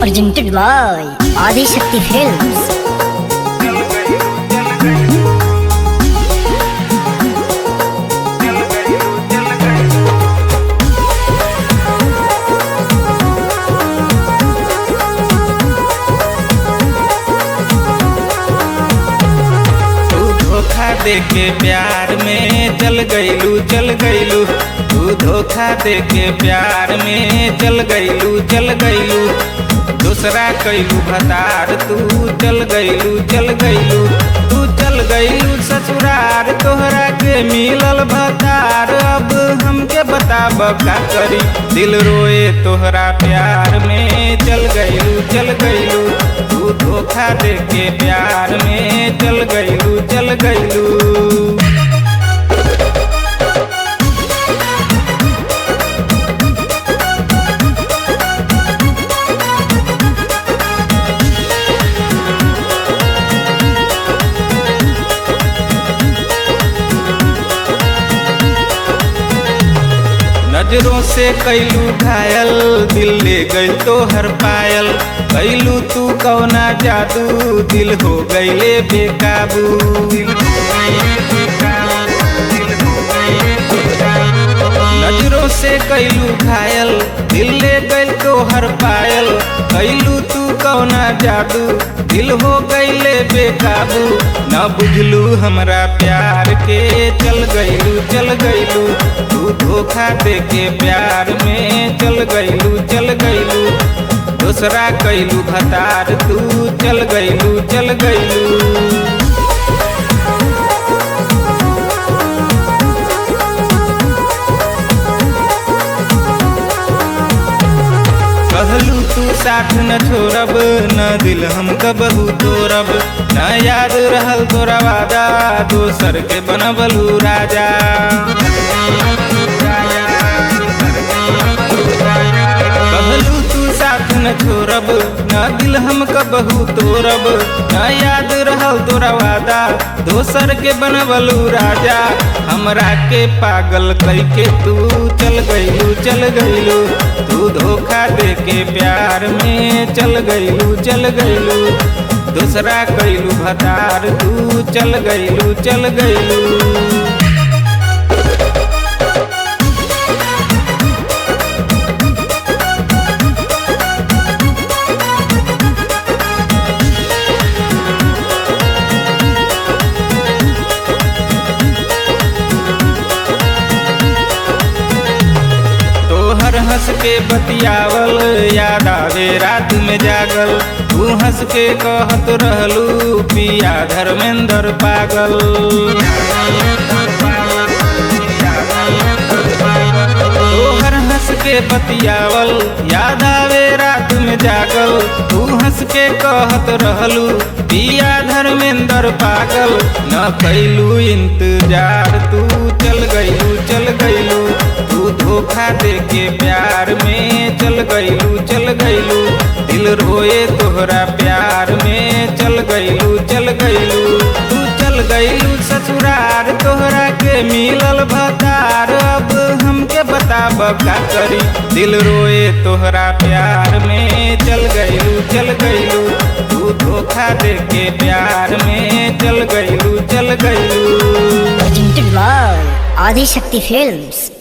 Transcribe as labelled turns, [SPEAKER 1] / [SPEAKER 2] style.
[SPEAKER 1] presented by Adi Shakti Films.
[SPEAKER 2] तू धोखा दे के प्यार में चल गईलू चल गईलू तू धोखा दे के प्यार में चल गईलू चल गईलू दूसरा कैलू भतार तू चल गईलू चल गईलू तू चल गईलू ससुरार तोहरा के मिलल भतार अब हमके बताब का करी दिल रोए तोहरा प्यार में चल गईलू चल गईलू तू धोखा दे के प्यार में चल गईलू चल गईलू नजरों से कैलू घायल दिल ले गईल तो हर पायल कैलू तू कौना जादू दिल हो गईले बेकाबू दिल हो गईले बेकाबू, दिल हो गईले बेकाबू। नजरों से कैलू घायल दिल ले गईल तो हर पायल कैलू तू कौना जादू दिल हो गईले बेकाबू न बुझलू हमरा प्यार के चल गईलू चल गईलू तू धोखा दे के प्यार में चल गईलू चल गईलू दूसरा कैलू भतार तू चल गईलू चल गईलू कहलू तू साथ न छोड़ब न दिल हम कबहू तोड़ब न याद रहल तोरा वादा दोसर के बनबलू राजा कहलू तू साथ न छोड़ब न दिल हम कबहू तोड़ब न याद रहल तोरा वादा दोसर के बनबलू राजा हमरा के पागल कई के तू चल गईलू चल गईलू तू धोखा दे के प्यार में चल गईलू चल गईलू दूसरा कैलू भतार तू चल गईलू चल गईलू तोहर हंस के बतियावल याद आवे रात में जागल तू हंस के कहत रहलू पिया धर्मेंद्र पागल तोहर हंस के बतियावल याद आवे रात में जागल तू हंस के कहत रहलू पिया धर्मेंद्र पागल न कैलू इंतजार तू चल गईलू चल गईलू तू धोखा दे के प्यार में चल गईलू चल गईलू दिल रोए तोहरा प्यार में चल गईलू चल गईलू तू चल गईलू ससुरार तोहरा के मिलल भतार अब हमके बताब का करी दिल रोए तोहरा प्यार में चल गईलू चल गईलू तू धोखा दे के प्यार में चल गईलू चल गईलू
[SPEAKER 1] Presented by Adi Shakti Films.